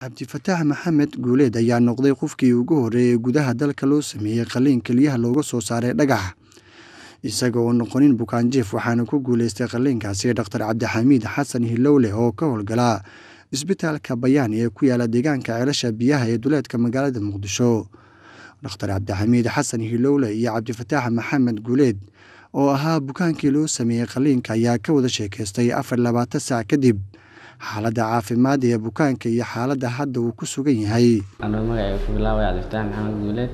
cabdifataax maxamed guuleed ayaa noqday qofkii ugu horreeyay gudaha dalka loo sameeyey qalliin keliyaha looga soo saaray dhagax isaga oo noqonin bukaanjiif waxaana ku guuleystay qalliinkaasi dhaktar cabdixamiid xasan hilowle oo ka howlgala isbitaalka bayaan ee ku yaala deegaanka ceelasha biyaha ee duleedka magaalada muqdisho dhakhtar cabdixamiid xasan hilowle iyo cabdifataax maxamed guuleed oo ahaa bukaankii loo sameeyey qalliinka ayaa ka wada sheekaystay afar labaatan saac kadib xaaladda caafimaad ee bukaanka iyo xaaladda hadda uu ku sugan yahay anuu magacay ku bilaabay cabdifataax maxamed guuleed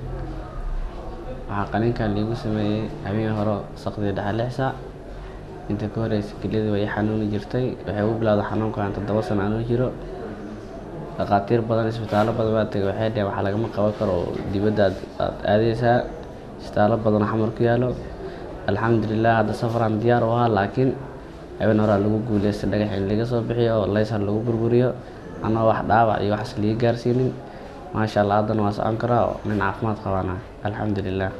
waxaa qaliinkan liigu sameeyey habeen hore saqdii dhexe lix saac inta ka horeysa keliyadii way xanuuni jirtay waxay ugu bilowday xanuunkan toddoba sano anuu jiro dhakhaatiir badan isbitaallo badan baa tegay waxay dheheen waxa lagama qaban karo dibadda aad aadeysaa isbitaallo badan xamar ku yaalo alxamdulilah hadda safaraan diyaar u ahaa laakiin habeen horaa lagu guuleystay dhagax in laga soo bixiyo oo laysar lagu burburiyo annagoo wax dhaawac iyo waxas liga gaarsiinin maasha allah haddana waa socon karaa oo nin caafimaad qabaana alxamdulilah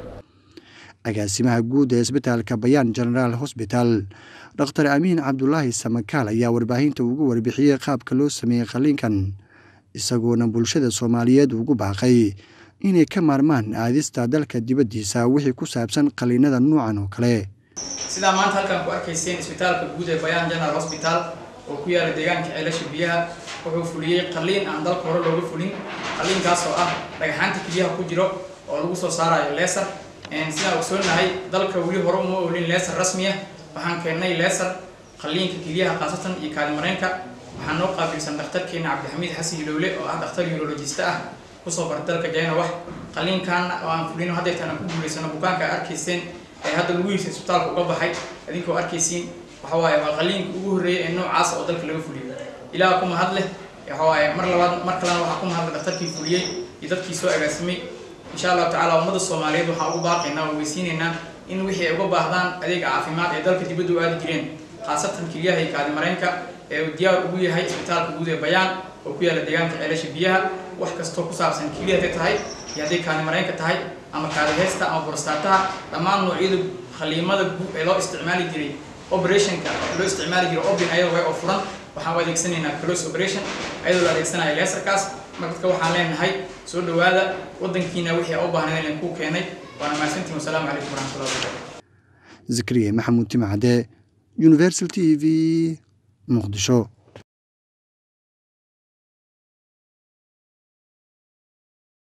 agaasimaha guud ee isbitaalka bayaan genaraal hosbital dhakhtar amiin cabdulaahi samakaal ayaa warbaahinta ugu warbixiyey qaabka loo sameeyey qalliinkan isagoona bulshada soomaaliyeed ugu baaqay inay ka maarmaan aadista dalka dibaddiisa wixii ku saabsan qalliinada noocan oo kale sidaa maanta halkaan ku arkayseen isbitaalka guud ee bayaan general hosbital oo ku yaala deegaanka ceelasha biyaha wuxuu fuliyey qalliin aan dalka hore looga fulin qalliinkaas oo ah dhagaxaanta keliyaha ku jiro oo lagu soo saarayo leesar sidaan ogsoonahay dalka weli hore uma oolin leesar rasmiya waxaan keennay leesar qalliinka keliyaha khaasatan iyo kaalimareenka waxaa noo qaabilsan dhakhtarkeena cabdixamiid xasan hilowle oo ah dhakhtar urologista ah kusoo barta dalka jayna wax qalliinkan oo aan fulino haddeetaan aan ku guulaysano bukaanka a arkayseen ee hadda lugihiisa isbitaalka uga baxay idinkoo arkaysiin waxa waaye waa qalliinka ugu horreeyay ee noocaas oo dalka laga fuliyo ilaah ku mahad leh waxa waaye mar labaad mar kalena waxaa ku mahadlay dhakhtarkii fuliyey iyo dadkii soo agaasimay insha allahu tacala ummadda soomaaliyeed waxaan ugu baaqaynaa oo weysiinaynaa in wixii ay uga baahdaan adeega caafimaad ee dalka dibadda u aadi jireen khaasatan keliyaha iyo kaadimareenka ee uu diyaar ugu yahay isbitaalka guud ee bayaan oo ku yaala deegaanka ceelasha biyaha wax kastoo ku saabsan keliya hadday tahay iyo hadday kaadimareenka tahay ama kaadiheysta ama borostaataha dhammaan noocyada khaliimada guud ee loo isticmaali jiray operationka loo isticmaali jiray obin ayadoo way oo furan waxaan u adeegsanaynaa close operation ayadoo la adeegsanaya leesarkaas marka waxaan leenahay soo dhawaada wadankiina wixii u baahnay inaan ku keenay waana mahadsantiin wasalaamu calaykum waraxmatullahi wabarakatu zakariya maxamuud timacade universal t v muqdisho